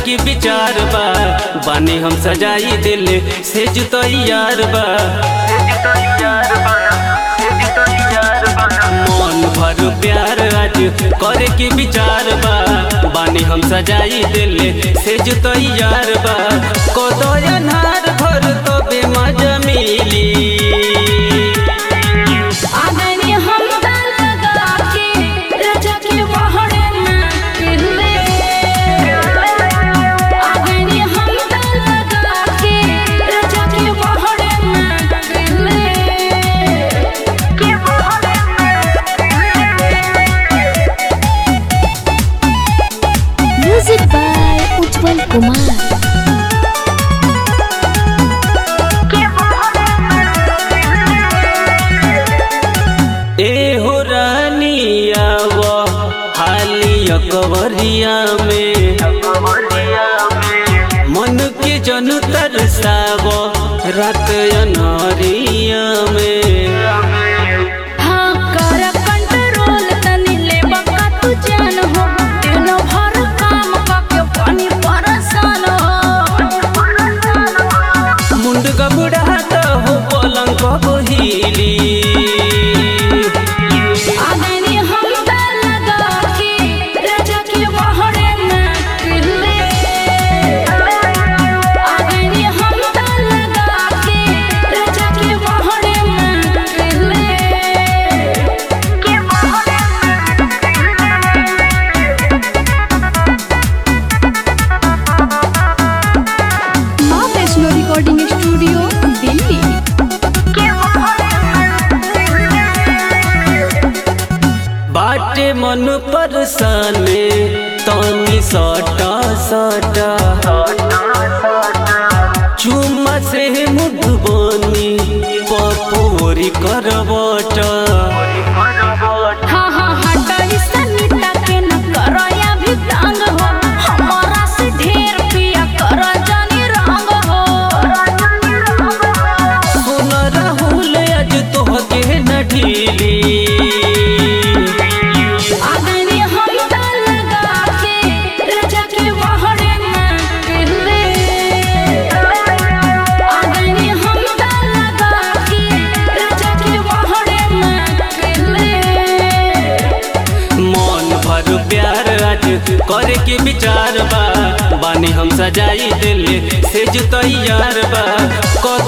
के विचार बा बानी हम सजाई दिल से जुतैयार बा मन भर प्यार आज करे के विचार बा बानी हम सजाई दिल से जुतैयार बा कदयनार घर तो बेमजा मिली आगनी हम लगा के रजा के वहड़े में पिले आगनी हम लगा के रजा के वहड़े में पिले के वहड़े Music by Ujjwal Kumar. ए हो रानिया वो हाली अकबरिया में मन के जन तरसाव रात अनहरिया में हाँ कर कंट्रोल तनी ले बका तू जान हो दिन भर काम करके पानी परेशान हो मुंड गबड़ात हो पलंग बहिली आगनी हम लगा के रजा के वहड़े में पिले आगनी हम लगा के रजा के वहड़े में पिले के वहड़े माँ वैष्णो रिकॉर्डिंग स्टूडियो दिल्ली बाटे मन परसाने तनी सटा सटा चुम्मा से मुठबनी पपोरी करबटा हाँ हाँ हटाई सनीता के न करया भी तंग हो हमारा से ढेर पिया कर जानी रंग हो सुन राहुल आज तोहके न ढीली आगनी हम लगा के रजा के वहड़े में पिले आगनी हम लगा के रजा के वहड़े में पिले मन भर प्यार आज करे के विचार बा बानी हम सजाई दिल से जुतैयार बा